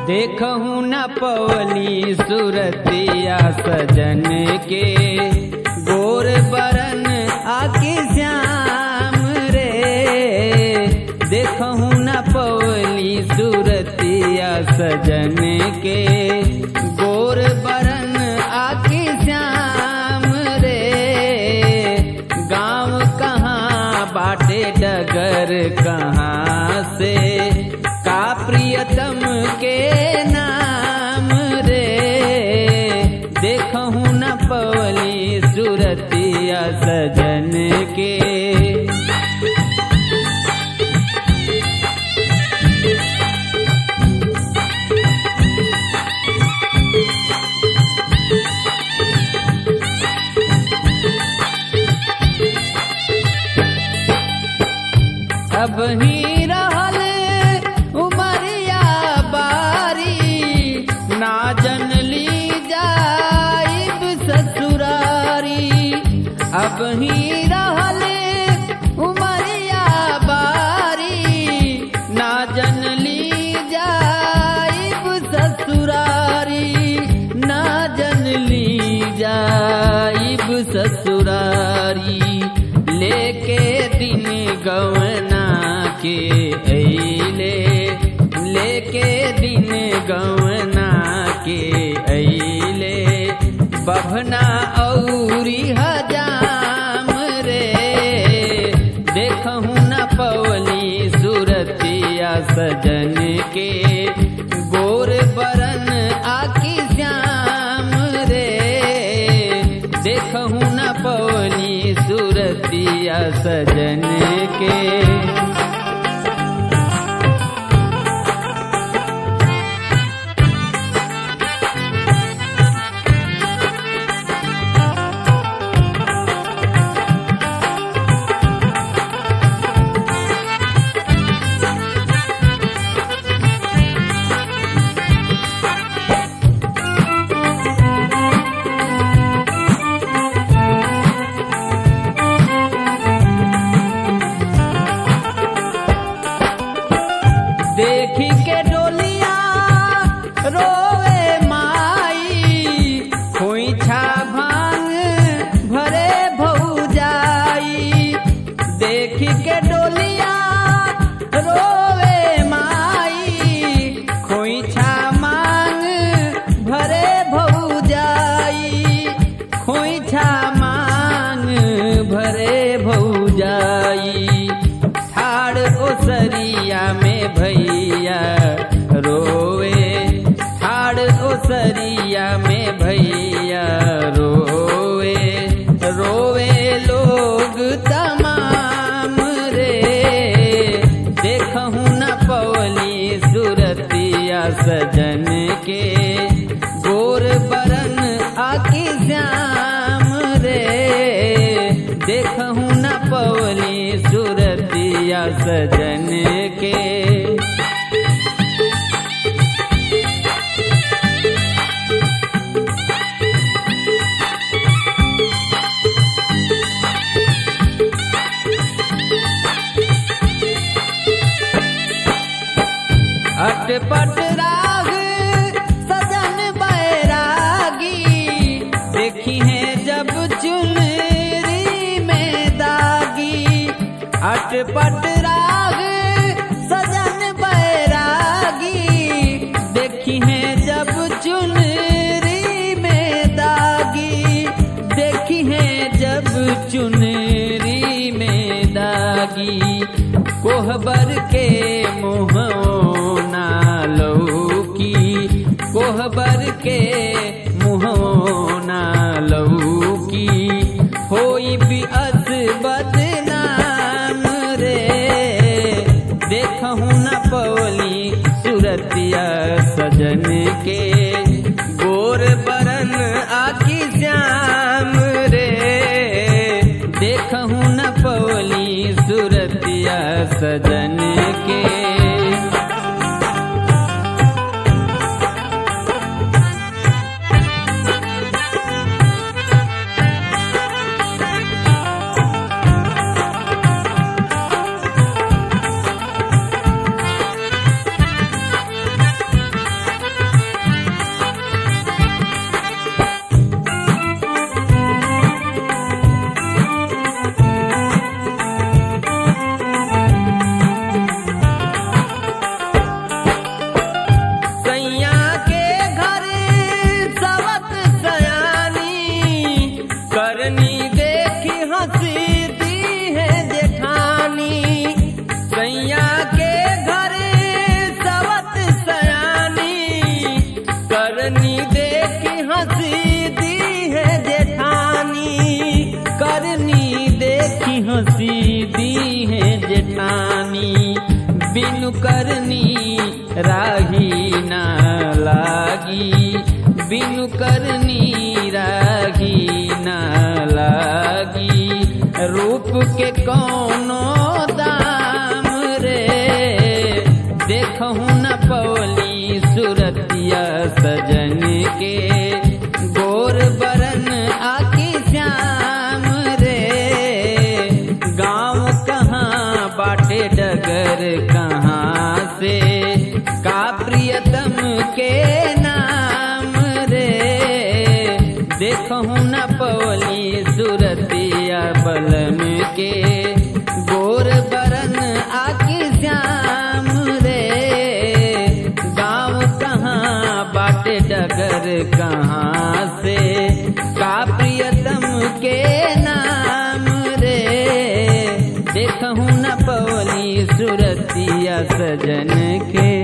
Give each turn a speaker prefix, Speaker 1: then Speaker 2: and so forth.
Speaker 1: देखहु न पवली सुरतिया सजन के गोर बरन आके श्याम रे देखहु न पवली सुरतिया सजन के गोर बरन आके श्याम रे गांव कहाँ बाटे डगर कहाँ से का प्रियतम के नाम रे देखहु न पवली सुरतिया सजन के अब ही रहल उमरिया बारी ना जनली जाइब ससुरारी अब ही रहल उमरिया बारी ना जनली जाइब ससुरारी ना जनली जाइब ससुरारी लेके दिन गवना के अइले लेके दिन गवना के अइले बभना औरी हजाम रे देखहु न पवली सुरतिया सजन के गोर बरन आकी श्याम रे देखहु न पवली सुरतिया सजन के देखी के डोलिया रोवे माई खोइछा भांग भरे भौजाई देखी के डोलिया रोवे माई खोइछा मांग भरे भौजाई खोइछा मांग भरे भौजाई ठाड़ ओसरिया में भैया रोवे ठाड़ ओसरिया में भैया रोवे रोवे लोग तमाम रे देखहु न पवली सुरतिया सजन के गोर बरन आकी श्याम रे देखहु न पवली सुरतिया सजन के अटपट राग सजन बैरागी देखी है जब चुनरी में दागी अटपट राग सजन बैरागी देखी है जब चुनरी में दागी देखी है जब चुनरी में दागी कोहबर के मुहना लौकी कोहबर के मुहना लौकी होई भी अस बदनाम रे देखहु न पवली सुरतिया सजन के गोर बरन आकी श्याम रे देखहु न पवली सुरतिया सजन के के घरे सवत सयानी करनी देखी हंसी दी है जेठानी करनी देखी हंसी दी है जेठानी बिनु करनी राही ना लागी बिनु करनी राही ना लागी रूप के कौनो दाम रे देखहु न पौली सुरतिया सजन के गोर बरन आकी श्याम रे गाँव कहाँ बाटे डगर कहाँ से का प्रियतम के नाम रे देखहु न पौली सुरतिया बलम के गोर बरन आकी श्याम रे गाँव कहाँ बाटे डगर कहाँ से का प्रियतम के नाम रे देखहु न पौली सुरतिया सजन के